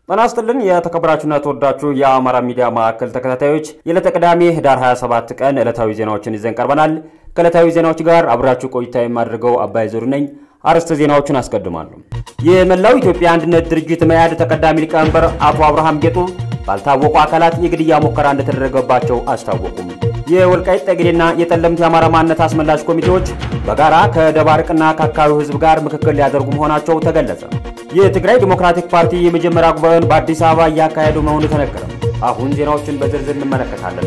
ጤና ይስጥልን የተከበራችሁና የተወዳችሁ የአማራ ሚዲያ ማዕከል ተከታታዮች የዕለተ ቅዳሜ ህዳር 27 ቀን ዕለታዊ ዜናዎችን ይዘን ቀርበናል። ከዕለታዊ ዜናዎች ጋር አብራችሁ ቆይታ የማደርገው አባይ ዞሩ ነኝ። አርዕስተ ዜናዎችን አስቀድማለሁ። የመላው ኢትዮጵያ አንድነት ድርጅት መያድ ተቀዳሚ ሊቀመንበር አቶ አብርሃም ጌጡ ባልታወቁ አካላት የግድያ ሙከራ እንደተደረገባቸው አስታወቁም። የወልቃይት ጠገዴና የጠለምት የአማራ ማንነት አስመላሽ ኮሚቴዎች በጋራ ከደባርቅና ከአካባቢው ህዝብ ጋር ምክክር ሊያደርጉ መሆናቸው ተገለጸ። የትግራይ ዲሞክራቲክ ፓርቲ የመጀመሪያ ጉባኤውን በአዲስ አበባ እያካሄዱ መሆኑ ተነገረ። አሁን ዜናዎችን በዝርዝር እንመለከታለን።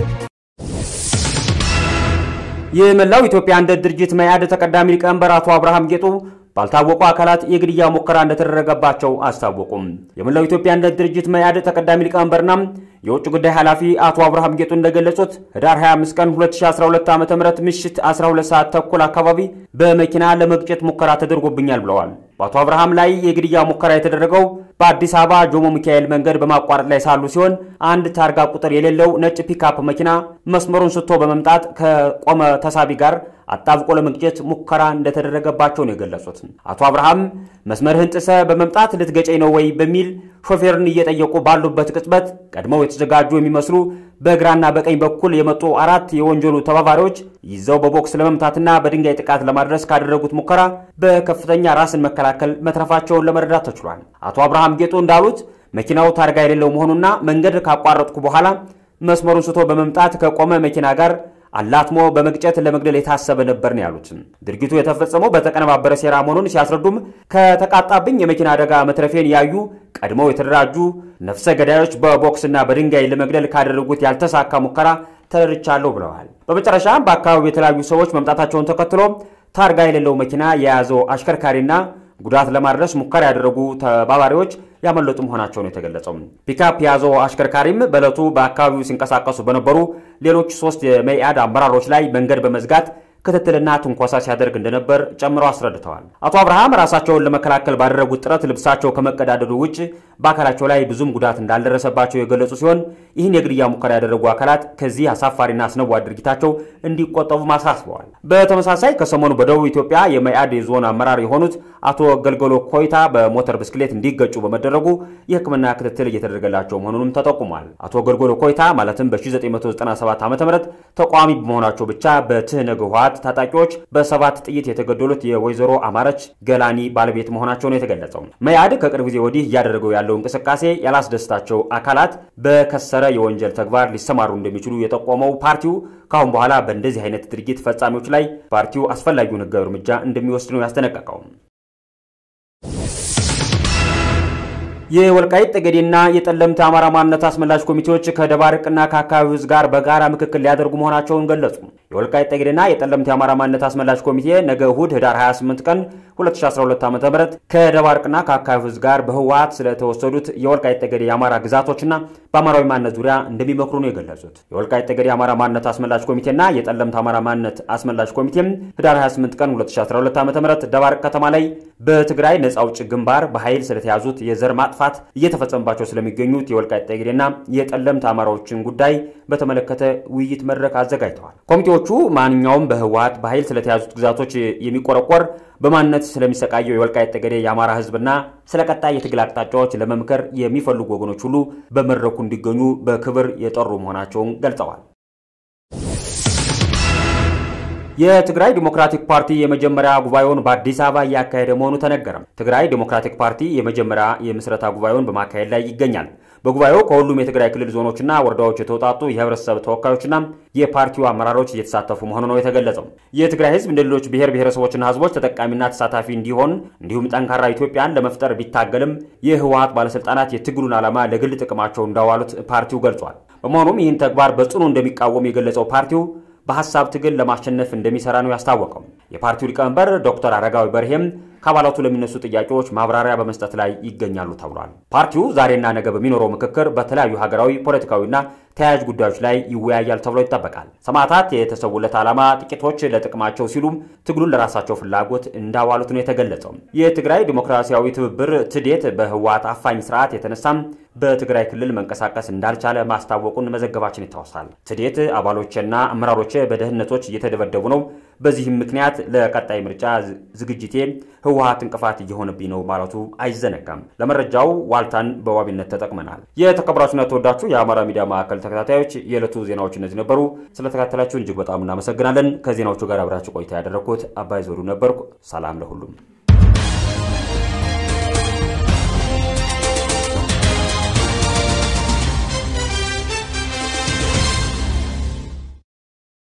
የመላው ኢትዮጵያ አንድነት ድርጅት መያድ ተቀዳሚ ሊቀመንበር አቶ አብርሃም ጌጡ ባልታወቁ አካላት የግድያ ሙከራ እንደተደረገባቸው አስታወቁም። የመላው ኢትዮጵያ አንድነት ድርጅት መያድ ተቀዳሚ ሊቀመንበርና የውጭ ጉዳይ ኃላፊ አቶ አብርሃም ጌጡ እንደገለጹት ህዳር 25 ቀን 2012 ዓ.ም ምሽት 12 ሰዓት ተኩል አካባቢ በመኪና ለመግጨት ሙከራ ተደርጎብኛል ብለዋል። በአቶ አብርሃም ላይ የግድያ ሙከራ የተደረገው በአዲስ አበባ ጆሞ ሚካኤል መንገድ በማቋረጥ ላይ ሳሉ ሲሆን አንድ ታርጋ ቁጥር የሌለው ነጭ ፒካፕ መኪና መስመሩን ስቶ በመምጣት ከቆመ ተሳቢ ጋር አጣብቆ ለመግጨት ሙከራ እንደተደረገባቸው ነው የገለጹት። አቶ አብርሃም መስመርህን ጥሰ በመምጣት ልትገጨኝ ነው ወይ በሚል ሾፌርን እየጠየቁ ባሉበት ቅጽበት ቀድመው የተዘጋጁ የሚመስሉ በግራና በቀኝ በኩል የመጡ አራት የወንጀሉ ተባባሪዎች ይዘው በቦክስ ለመምታትና በድንጋይ ጥቃት ለማድረስ ካደረጉት ሙከራ በከፍተኛ ራስን መከላከል መትረፋቸውን ለመረዳት ተችሏል። አቶ አብርሃም ጌጡ እንዳሉት መኪናው ታርጋ የሌለው መሆኑና መንገድ ካቋረጥኩ በኋላ መስመሩን ስቶ በመምጣት ከቆመ መኪና ጋር አላትሞ በመግጨት ለመግደል የታሰበ ነበር ነው ያሉት። ድርጊቱ የተፈጸመው በተቀነባበረ ሴራ መሆኑን ሲያስረዱም ከተቃጣብኝ የመኪና አደጋ መትረፌን ያዩ ቀድመው የተደራጁ ነፍሰ ገዳዮች በቦክስና በድንጋይ ለመግደል ካደረጉት ያልተሳካ ሙከራ ተረድቻለሁ ብለዋል። በመጨረሻም በአካባቢው የተለያዩ ሰዎች መምጣታቸውን ተከትሎ ታርጋ የሌለው መኪና የያዘው አሽከርካሪና ጉዳት ለማድረስ ሙከራ ያደረጉ ተባባሪዎች ያመለጡ መሆናቸው ነው የተገለጸው። ፒካፕ የያዘው አሽከርካሪም በዕለቱ በአካባቢው ሲንቀሳቀሱ በነበሩ ሌሎች ሶስት የመኢአድ አመራሮች ላይ መንገድ በመዝጋት ክትትልና ትንኮሳ ሲያደርግ እንደነበር ጨምረው አስረድተዋል። አቶ አብርሃም ራሳቸውን ለመከላከል ባደረጉት ጥረት ልብሳቸው ከመቀዳደዱ ውጭ በአካላቸው ላይ ብዙም ጉዳት እንዳልደረሰባቸው የገለጹ ሲሆን ይህን የግድያ ሙከራ ያደረጉ አካላት ከዚህ አሳፋሪና አስነዋሪ ድርጊታቸው እንዲቆጠቡ አሳስበዋል። በተመሳሳይ ከሰሞኑ በደቡብ ኢትዮጵያ የመኢአድ የዞን አመራር የሆኑት አቶ ገልገሎ ኮይታ በሞተር ብስክሌት እንዲገጩ በመደረጉ የሕክምና ክትትል እየተደረገላቸው መሆኑንም ተጠቁሟል። አቶ ገልገሎ ኮይታ ማለትም በ1997 ዓ ም ተቃዋሚ በመሆናቸው ብቻ በትህነግ ህወሓት ታጣቂዎች በሰባት ጥይት የተገደሉት የወይዘሮ አማረች ገላኒ ባለቤት መሆናቸው ነው የተገለጸው። መኢአድ ከቅርብ ጊዜ ወዲህ እያደረገው ያለው እንቅስቃሴ ያላስደስታቸው አካላት በከሰረ የወንጀል ተግባር ሊሰማሩ እንደሚችሉ የጠቆመው ፓርቲው ከአሁን በኋላ በእንደዚህ አይነት ድርጊት ፈጻሚዎች ላይ ፓርቲው አስፈላጊውን ህጋዊ እርምጃ እንደሚወስድ ነው ያስጠነቀቀው። የወልቃይት ጠገዴና የጠለምት አማራ ማንነት አስመላሽ ኮሚቴዎች ከደባርቅና ከአካባቢው ህዝብ ጋር በጋራ ምክክር ሊያደርጉ መሆናቸውን ገለጹ። የወልቃይት ጠገዴና የጠለምት የአማራ ማንነት አስመላሽ ኮሚቴ ነገ እሁድ ህዳር 28 ቀን 2012 ዓ.ም ከደባርቅና ከአካባቢው ህዝብ ጋር በህወሓት ስለተወሰዱት የወልቃይት ጠገዴ የአማራ ግዛቶችና በአማራዊ ማንነት ዙሪያ እንደሚመክሩ ነው የገለጹት። የወልቃይት ጠገዴ የአማራ ማንነት አስመላሽ ኮሚቴና የጠለምት አማራ ማንነት አስመላሽ ኮሚቴም ህዳር 28 ቀን 2012 ዓ.ም ደባርቅ ከተማ ላይ በትግራይ ነጻ አውጪ ግንባር በኃይል ስለተያዙት የዘር ማጥፋት እየተፈጸመባቸው ስለሚገኙት የወልቃይት ጠገዴና የጠለምት አማራዎችን ጉዳይ በተመለከተ ውይይት መድረክ አዘጋጅተዋል። ኮሚቴዎቹ ማንኛውም በህወሓት በኃይል ስለተያዙት ግዛቶች የሚቆረቆር በማንነት ስለሚሰቃየው የወልቃይት ጠገዴ የአማራ ህዝብና ስለ ቀጣይ የትግል አቅጣጫዎች ለመምከር የሚፈልጉ ወገኖች ሁሉ በመድረኩ እንዲገኙ በክብር የጠሩ መሆናቸውን ገልጸዋል። የትግራይ ዲሞክራቲክ ፓርቲ የመጀመሪያ ጉባኤውን በአዲስ አበባ እያካሄደ መሆኑ ተነገረም። ትግራይ ዲሞክራቲክ ፓርቲ የመጀመሪያ የምስረታ ጉባኤውን በማካሄድ ላይ ይገኛል። በጉባኤው ከሁሉም የትግራይ ክልል ዞኖችና ወረዳዎች የተውጣጡ የህብረተሰብ ተወካዮችና የፓርቲው አመራሮች እየተሳተፉ መሆኑ ነው የተገለጸው። የትግራይ ህዝብ እንደ ሌሎች ብሔር ብሔረሰቦችና ህዝቦች ተጠቃሚና ተሳታፊ እንዲሆን እንዲሁም ጠንካራ ኢትዮጵያን ለመፍጠር ቢታገልም የህወሓት ባለስልጣናት የትግሉን ዓላማ ለግል ጥቅማቸው እንዳዋሉት ፓርቲው ገልጿል። በመሆኑም ይህን ተግባር በጽኑ እንደሚቃወም የገለጸው ፓርቲው በሀሳብ ትግል ለማሸነፍ እንደሚሰራ ነው ያስታወቀው። የፓርቲው ሊቀመንበር ዶክተር አረጋዊ በርሄም ከአባላቱ ለሚነሱ ጥያቄዎች ማብራሪያ በመስጠት ላይ ይገኛሉ ተብሏል። ፓርቲው ዛሬና ነገ በሚኖረው ምክክር በተለያዩ ሀገራዊ ፖለቲካዊና ተያያዥ ጉዳዮች ላይ ይወያያል ተብሎ ይጠበቃል። ሰማዕታት የተሰውለት ዓላማ ጥቂቶች ለጥቅማቸው ሲሉ ትግሉን ለራሳቸው ፍላጎት እንዳዋሉት ነው የተገለጸው። የትግራይ ዲሞክራሲያዊ ትብብር ትዴት በህወሓት አፋኝ ስርዓት የተነሳም በትግራይ ክልል መንቀሳቀስ እንዳልቻለ ማስታወቁን መዘገባችን ይታወሳል። ትዴት አባሎችና አመራሮች በደህንነቶች እየተደበደቡ ነው። በዚህም ምክንያት ለቀጣይ ምርጫ ዝግጅቴ ህወሓት እንቅፋት እየሆነብኝ ነው ማለቱ አይዘነጋም። ለመረጃው ዋልታን በዋቢነት ተጠቅመናል። የተከበራችሁና ተወዳችሁ የአማራ ሚዲያ ማዕከል ተከታታዮች የዕለቱ ዜናዎች እነዚህ ነበሩ። ስለተከታተላችሁ እጅግ በጣም እናመሰግናለን። ከዜናዎቹ ጋር አብራችሁ ቆይታ ያደረግኩት አባይ ዘውዱ ነበርኩ። ሰላም ለሁሉም።